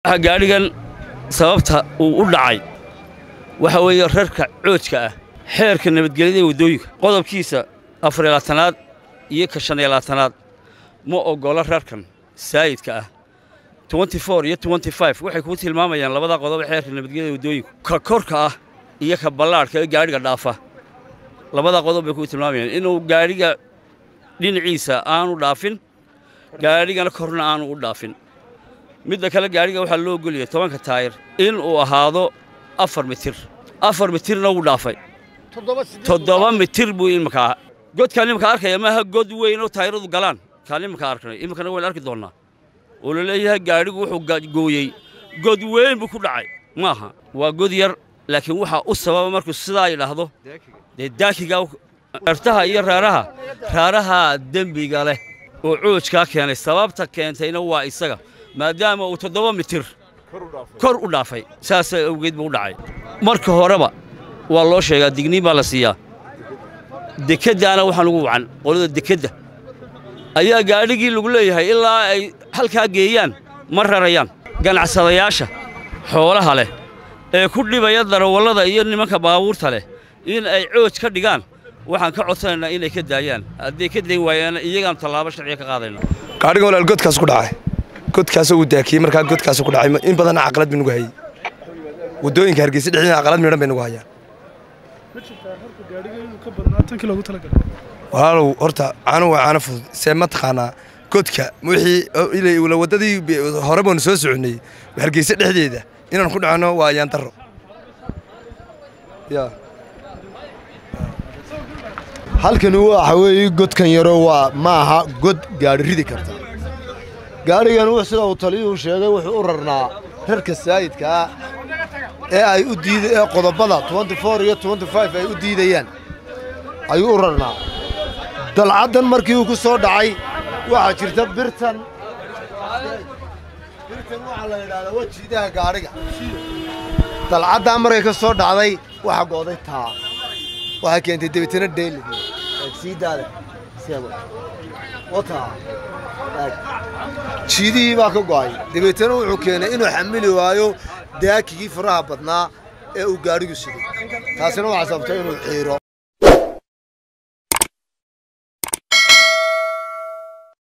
gaadhigan sababta uu u dhacay waxa weeye rarka coojka ah xeerka nabadgelyada ee waddooyinka qodobkiisa afar iyo labaatanaad iyo ka shan iyo labaatanaad ma oggola rarkan saayidka ah twenty four iyo twenty five waxay kuu tilmaamayaan labada qodob ee xeerka nabadgelyada ee waddooyinka ka korka ah iyo ka ballaadhka ee gaadhiga dhaafa labada qodob bay kuu tilmaamayaan inuu gaadhiga dhinaciisa aanu dhaafin gaadhigana korna aanu u dhaafin midda kale gaadhiga waxaa loo ogoliyay tobanka taayir in uu ahaado afar mitir afar mitirna wuu dhaafay toddoba mitir buu iminkaa godkaan iminka arkaya maaha god weyn oo taayiradu galaan kaan iminka arknay iminkana waynu arki doonnaa oo la leeyahay gaadhigu wuxuu gooyey god weyn buu ku dhacay maaha waa god yar laakiin waxaa u sababa markuu sidaa yidhaahdo dee daakiga ertaha iyo raaraha raarahaa dembiga leh oo coojkaa keenay sababta keentayna waa isaga maadaama uu toddoba mitir kor u dhaafay saasa awgeed buu u dhacay marka horeba waa loo sheegaa digniin baa la siiyaa dekeddaana waxaan ugu wacan qolada dekedda ayaa gaadhigii lagu leeyahay ilaa ay halkaa geeyaan ma rarayaan ganacsadayaasha xoolaha leh ee ku dhibaya darawallada iyo nimanka baabuurta leh in ay cooj ka dhigaan waxaan ka codsanaynaa inay ka daayaan hadday ka dayn waayaan iyagaan tallaabo sharciga ka qaadayna gaadhiga walaal godkaas ku dhacay godkaasoo uu daakiyey markaa godkaas ku dhacay in badanna caqalad bay nagu hayey waddooyinka hargeysa dhexdeeda caqalad midhan bay nagu hayaan walaalow horta caano waa caano fudud see ma taqaanaa godka wixii waddadii hore baanu soo soconnay hargeysa dhexdeeda inaan ku dhacanno waa ayaan darro halkani waxa weeye godkan yaro waa ma aha god gaadhi ridi karta gaadhigan sida uu taliyuhu sheegay wuxuu u rarnaa rarka saayidkaa ee ay u diida ee qodobada twenty four iyo twenty five ay u diidayaan ayuu u rarnaa dalcaddan markii uu ku soo dhacay waxaa jirta birtan birtan waxaa la yidhahdaa wejiidaha gaadhiga dalcaddaa markay ka soo dhacday waxaa go'day taa waxaa keentay debitana dheeligi sii daale wata jiidihii baa ka go'ay dabeetana wuxuu keenay inuu xamili waayo daakigii faraha badnaa ee uu gaadhigu siday taasina waxaa sababtay inuu xiiro